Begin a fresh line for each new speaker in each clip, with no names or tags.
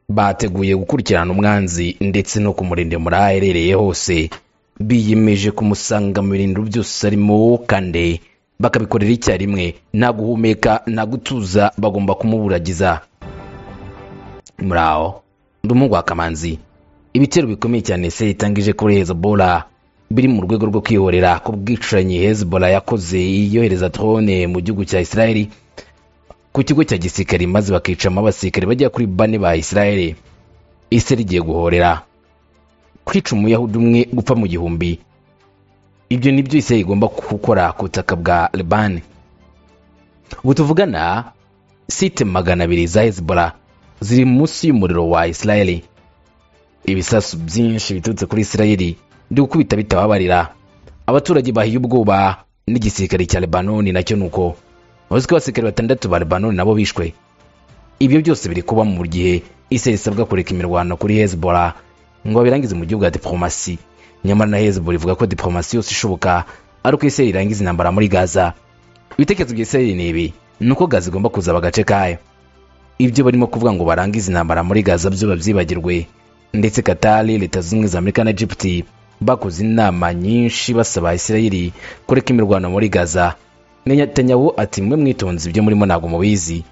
bateguye gukurikirana umwanzi ndetse no kumurinda muri aho aherereye hose biyemeje kumusanga mu birindiro byose arimo kandi bakabikorera icyarimwe nta guhumeka nta gutuza bagomba kumuburagiza muri aho ndi umuhungu wa kamanzi ibitero bikomeye cyane se itangije kuri hezbollah biri mu rwego rwo kwihorera ku bwicanyi hezbollah yakoze yohereza drone mu gihugu cya israeli ku kigo cya gisirikare maze bakicamo abasirikare bagera kuri bane ba israeli israel igiye guhorera kwica umuyahudi umwe gupfa mu gihumbi ibyo nibyo israel igomba gukora ku butaka bwa leban ubu tuvugana site magana abiri za hezbollah ziri munsi y'umuriro wa israeli ibisasu byinshi biturutse kuri israeli ndi gukubita bitababarira abaturage bahiye ubwoba n'igisirikare cya lebanoni nacyo ni uko uzi ko abasirikare batandatu ba lebanoni nabo bishwe ibyo byose biri kuba mu gihe isi isabwa kureka imirwano kuri hezbollah ngo babirangize mu gihugu ya diplomasi nyamara na hezbollah ivuga ko diplomasi yose ishoboka ari uko isi irangiza intambara muri gaza ibitekerezo bya isi ni ibi ni uko gaza igomba kuzaba agace kayo ibyo barimo kuvuga ngo barangize intambara muri gaza byo babyibagirwe ndetse katari leta zunze ubumwe za amerika na egypt bakoze inama nyinshi basaba isirayeli kureka imirwano muri gaza netanyahu ati mwe mwitonze ibyo murimo ntabwo mubizi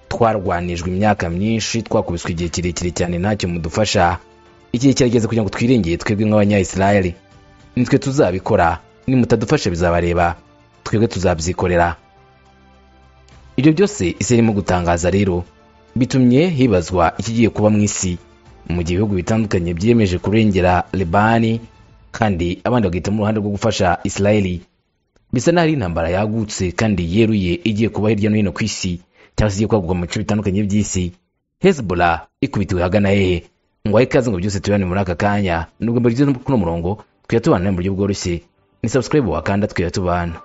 twarwanijwe imyaka myinshi twakubiswe igihe kirekire cyane ntacyo mudufasha igihe kirageze kugira ngo twirengere twebwe nk'abanyayisirayeli nitwe tuzabikora nimutadufasha bizabareba twebwe tuzabyikorera ibyo byose isi irimo gutangaza rero bitumye hibazwa ikigiye kuba mu isi mu gihe ibihugu bitandukanye byiyemeje kurengera libani kandi abandi bagahitamo uruhande rwo gufasha isirayeli bisa n'aho ari intambara yagutse kandi yeruye igiye kuba hirya no hino ku isi cyangwa se igiye kwagurwa mu bice bitandukanye by'isi hezbollah ikubitiwe ahagana hehe ngo ahe ikaze ngo byose tubibane muri aka kanya nubwo mbere tugeze kuri uno murongo tujya tubana mu buryo bworoshye ni subscribe wakanda tujya tubana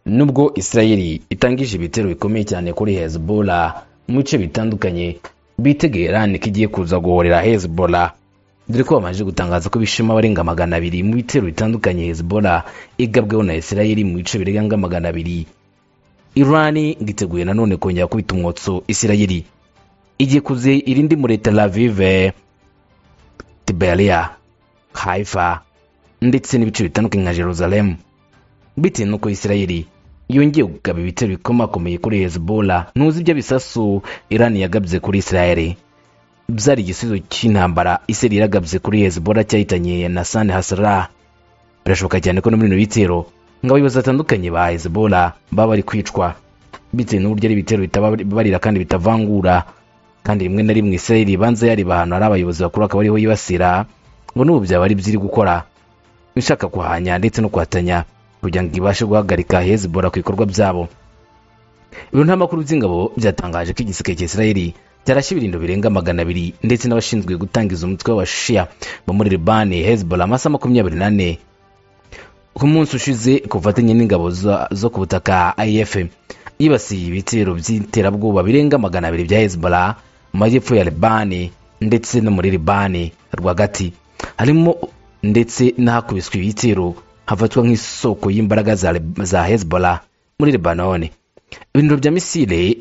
nubwo israeli itangije ibitero bikomeye cyane kuri hezbollah mu bice bitandukanye bitegeye iran ko igiye kuza guhorera hezbollah dore ko bamaze gutangaza ko bishima abarenga magana abiri mu bitero bitandukanye hezbollah igabweho na israeli mu bice birenga magana abiri iran ngiteguye nanone kongera kubita umwotso israeli igiye kuze irindi muri tel aviv tiberia haifa ndetse n'ibice bitandukanye nka jerusalem bitewe n'uko israeli yongeye kugaba ibitero bikomakomeye kuri hezbollah ntuzi ibyo bisasu iran yagabye kuri israel byari igisubizo cy'intambara israel yaragabye kuri hezbollah cyahitanye na san hasra birashoboka cyane ko no muri bino bitero ngo abayobozi batandukanye ba hezbollah baba bari kwicwa bitewe n'uburyo ari ibitero bitababarira kandi bitavangura kandi rimwe na rimwe israel banza yareba ahantu hari abayobozi bakuru akaba ariho yibasira ngo n'ubu byaba ari byiri gukora ishaka kuhanya ndetse no kuhatanya kugira ngo ibashe guhagarika hezbollah ku bikorwa byabo ibiro ntamakuru by'ingabo byatangaje ko igiseke cya israel cyarashe ibirindo birenga magana abiri ndetse n'abashinzwe gutangiza umutwe w'abashia bo muri libani hezbollah amasaha makumyabiri n'ane ku munsi ushize ku bufatanye n'ingabo zo ku butaka if yibasiye ibitero by'iterabwoba birenga magana abiri bya hezbollah mu majyepfo ya libani ndetse no muri libani rwagati harimo ndetse n'ahakubiswe ibitero hafatwa nk'isoko y'imbaraga za, za hezbollah muri lebanon ibiniro bya misile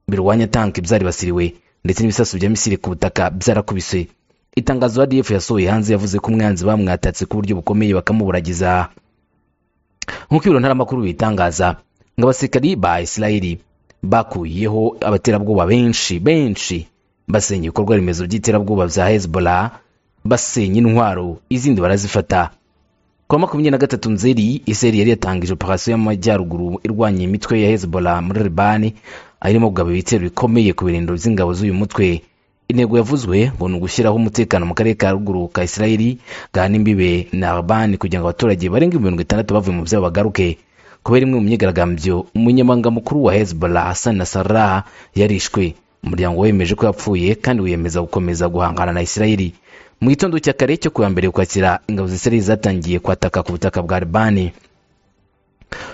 birwanya tanki byaribasiriwe ndetse n'ibisasu bya misile ku butaka byarakubise itangazo adf yasohoye hanze yavuze ko umwanzi bamwatatse ku buryo bukomeye bakamuburagiza nk'uko ibiro ntaramakuru bitangaza ngo abasirikari ba isirayeli bakuyeho abaterabwoba benshi benshi basenya ibikorwa remezo by'iterabwoba bya hezbollah basenya intwaro izindi barazifata kuwa makumyabiri na gatatu nzeri iseri yari yatangije operasiyo y'amajyaruguru irwanya imitwe ya hezbollah muri libani irimo kugaba ibitero bikomeye ku birindiro by'ingabo z'uyu mutwe intego yavuzwe ngo ni ugushyiraho umutekano mu karere ka ruguru ka isirayeli gahana imbibe na libani kugira ngo abaturage barenga mirongo itandatu bavuye mu byabo bagaruke kubera imwe mu myigaragambyo umunyamabanga mukuru wa hezbollah hassan nasarah yarishwe umuryango wemeje ko yapfuye kandi wiyemeza gukomeza guhangana na isirayeli mu gitondo cya kare cyo kuwa mbere ukwakira ingabo za isirayeli zatangiye kwataka ku butaka bwa libani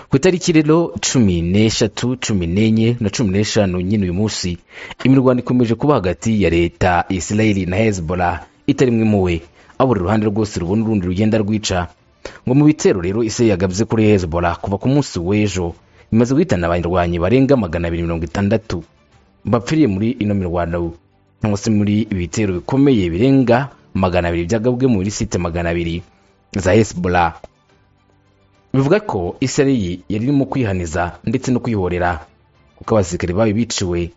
ku itariki rero cumi n'eshatu cumi n'enye na cumi n'eshanu nyine uyu munsi imirwano ikomeje kuba hagati ya leta ya isirayeli na hezbollah itari imwe muwe aho buri ruhande rwose rubona urundi rugenda rwica ngo mu bitero rero isirayeli yagabye kuri hezbollah kuva ku munsi w'ejo bimaze guhitana abanyarwanyi barenga magana abiri mirongo itandatu bapfiriye muri ino mirwano cyangwa se muri ibi bitero bikomeye birenga magana abiri byagabwe muri site magana abiri za hezbollah bivuga ko isirayeli yari irimo kwihaniza ndetse no kwihorera kuko abasirikare babi biciwe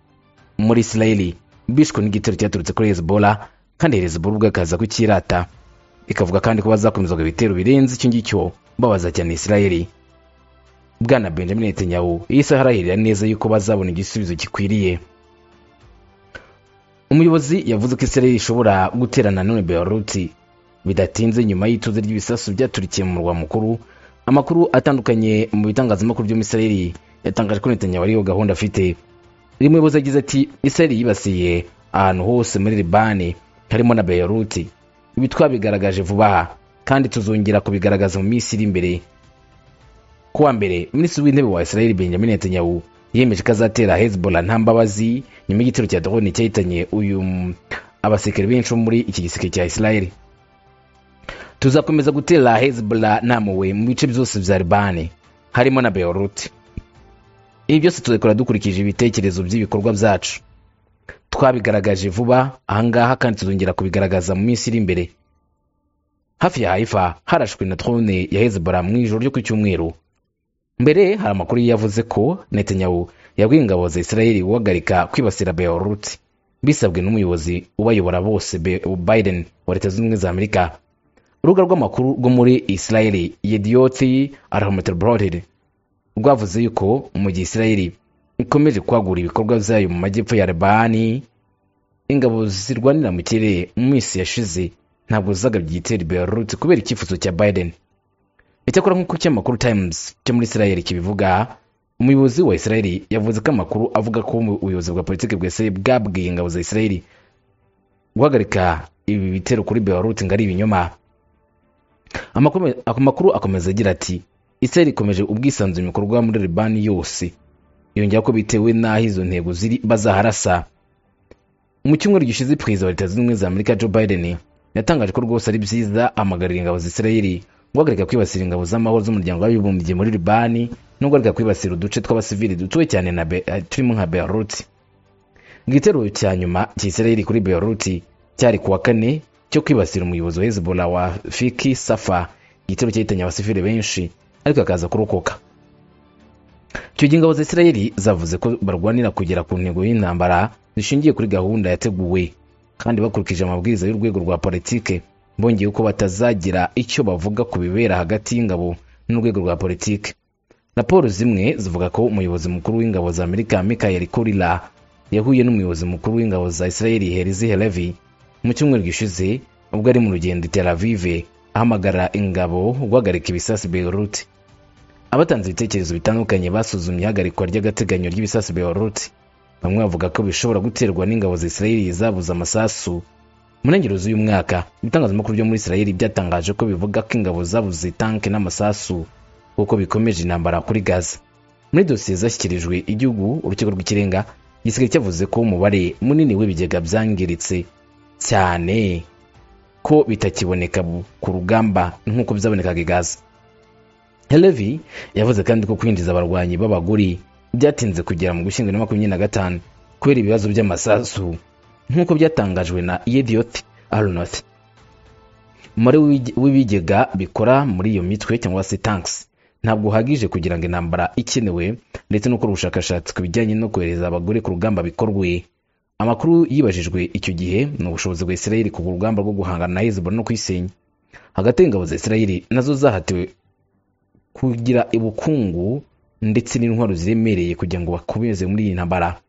muri isirayeli bishwe n'igitero cyaturutse kuri hezbola kandi hezbola ubwo ikaza kukirata ikavuga kandi ko bazakomezwaga ibitero birenze icyo ngicyo babaza cyane isirayeli bwana benjamin netanyahu yahise arahirira neza yuko bazabona igisubizo gikwiriye umuyobozi yavuze ko isirayeli ishobora guterana none beyaruti bidatinze nyuma y'ituze ry'ibisasu byaturikiye mu murwa mukuru amakuru atandukanye mu bitangazamakuru byo muri isirayeli yatangaje ko netanyahu ariyo gahunda afite uyu muyobozi yagize ati isirayeli yibasiye ahantu hose muri libani harimo na beyaruti ibi twabigaragaje vuba aha kandi tuzongera kubigaragaza mu minsi iri imbere kuwa mbere minisitiri w'intebe wa isirayeli benjamin netanyahu yemeje ko azatera hezbollah nta mbabazi nyuma y'igitero cya drone cyahitanye uyu abasirikare benshi bo muri iki gisirikare cya isirayeli tuzakomeza gutera hezbollah namuwe mu bice byose bya libani harimo na beirut ibi byose tuzabikora dukurikije ibitekerezo by'ibikorwa byacu twabigaragaje vuba ahangaha kandi tuzongera kubigaragaza mu minsi iri imbere hafi ya haifa harashwe na drone ya hezbollah mu ijoro ryo ku cyumweru mbere hari amakuru yavuze ko netanyahu yabwiye ingabo za isirayeli guhagarika kwibasira beirut bisabwe n'umuyobozi ubayobora bose Be- biden wa leta zunze ubumwe za amerika urubuga rw'amakuru rwo muri isirayeli yediyoti arahamaterbrorere rwavuze yuko mu gihe isirayeli ikomeje kwagura ibikorwa byayo mu majyepfo ya lebani ingabo zirwanira mu kirere mu minsi yashize ntabwo zagabye igitero beyaruti kubera icyifuzo cya biden icyakora nk'uko ikinyamakuru times cyo muri isirayeli kibivuga umuyobozi wa isirayeli yavuze ko amakuru avuga ko ubuyobozi bwa politiki bwa isirayeli bwabwiye ingabo za isirayeli guhagarika ibi bitero kuri beyaruti ngo ari ibinyoma Amakome- amakuru akomeza agira ati isirayeli ikomeje ubwisanzure mu bikorwa muri libani yose yongera ko bitewe n'aho izo ntego ziri bazaharasa mu cyumweru gishize perezida wa leta zunze ubumwe za amerika joe biden yatangaje ko rwose ari byiza amagarira ingabo za isirayeli guhagarika kwibasira ingabo z'amahoro z'umuryango w'abibumbye muri libani no guhagarika kwibasira uduce tw'abasivili dutuwe cyane na Be- eh, turimo nka beirut mu gitero cya nyuma cya isirayeli kuri beirut cyari kuwa kane cyo kwibasira umuyobozi wa hezbollah wa fiki safa igitero cyahitanye abasivili benshi ariko akaza kurokoka icyo gihe ingabo za isirayeli zavuze ko barwanira kugera ku ntego y'intambara zishingiye kuri gahunda yateguwe kandi bakurikije amabwiriza y'urwego rwa politike bongeye ko batazagira icyo bavuga ku bibera hagati y'ingabo n'urwego rwa politike raporo zimwe zivuga ko umuyobozi mukuru w'ingabo za amerika michael kurila yahuye n'umuyobozi mukuru w'ingabo za isirayeli herizi helevi mu cyumweru gishize ubwo ari mu rugendo i Tel Aviv ahamagara ingabo guhagarika ibisasu beirut abatanze ibitekerezo bitandukanye basuzumye ihagarikwa ry'agateganyo ry'ibisasu beirut bamwe bavuga ko bishobora guterwa n'ingabo za isirayeli zabuze amasasu mu ntangiriro z'uyu mwaka ibitangazamakuru byo muri isirayeli byatangaje ko bivuga ko ingabo zabuze tanke n'amasasu kuko bikomeje intambara kuri gaza muri dosiye zashyikirijwe igihugu urukiko rw'ikirenga gisigaye cyavuze ko umubare munini w'ibigega byangiritse cyane ko bitakiboneka bu- ku rugamba nk'uko byabonekaga i gaza helevi yavuze kandi ko kwinjiza abarwanyi b'abagore byatinze kugera mu gushyingo na makumyabiri na gatanu kubera ibibazo by'amasasu nk'uko byatangajwe na yediyoti aronoth umubare w'ibige- w'ibigega bikora muri iyo mitwe cyangwa se tanks ntabwo uhagije kugira ngo intambara ikenewe ndetse no gukora ubushakashatsi ku bijyanye no kohereza abagore ku rugamba bikorwe amakuru yibajijwe icyo gihe ni ubushobozi bwa isirayeli ku rugamba rwo guhangana na hezbollah no kuyisenya hagati y'ingabo za isirayeli nazo zahatiwe kugira ubukungu ndetse n'intwaro ziremereye kugira ngo bakomeze muri iyi ntambara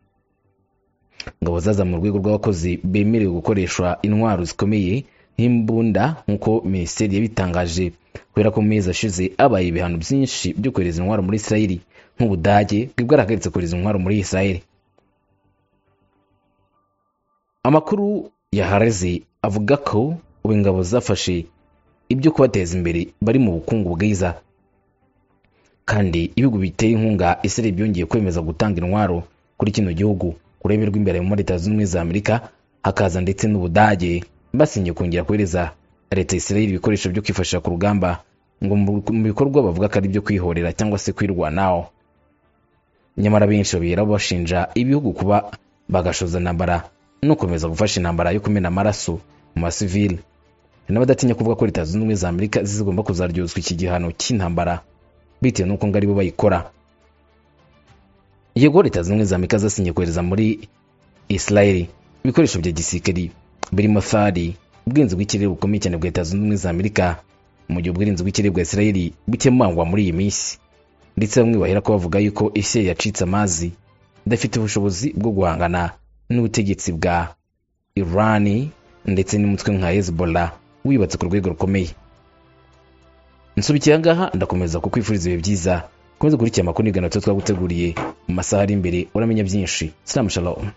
ingabo zaza mu rwego rw'abakozi bemerewe gukoresha intwaro zikomeye nk'imbunda nk'uko minisiteri yabitangaje kubera ko mu mezi ashize habaye ibihano byinshi byo kohereza intwaro muri isirayeli nk'ubudage bwari bwarahagaritse kohereza intwaro muri isirayeli amakuru yahareze avuga ko ubu ingabo zafashe ibyo kubateza imbere bari mu bukungu bwiza kandi ibihugu bitera inkunga isirari byongeye kwemeza gutanga intwaro kuri kino gihugu kurebe rw'imbere muri leta zunze ubumwe za amerika hakaza ndetse n'ubudage basinye kongera kohereza leta ya isirayeli ibikoresho byo kwifashisha ku rugamba ngo mu bikorwa bavuga ko ari ibyo kwihorera cyangwa se kwirwanaho nyamara benshi babiheraho bashinja ibihugu kuba bagashoza intambara no gukomeza gufasha intambara yo kumena amaraso mu basivili hari n'abadatinya kuvuga ko leta zunze ubumwe za amerika zigomba kuzaryozwa iki gihano cy'intambara bitewe n'uko ngo aribo bayikora yego leta zunze ubumwe za amerika zasinye kohereza muri isirayeli ibikoresho bya gisirikari birimo thari ubwirinzi bw'ikirere bukomeye cyane bwa leta zunze ubumwe za amerika mu gihe ubwirinzi bw'ikirere bwa isirayeli bukemangwa muri iyi minsi ndetse bamwe bahera ko bavuga yuko isirayeli yacitse amazi idafite ubushobozi bwo guhangana n'ubutegetsi bwa irani ndetse n'umutwe nka hezbollah wibatse ku rwego rukomeye nsubikiye ahangaha ndakomeza kukwifuriza ibihe byiza komeza gukurikira amakuru n'ibiganiro tuba twaguteguriye mu masaha ari imbere uramenya byinshi sinamu shalom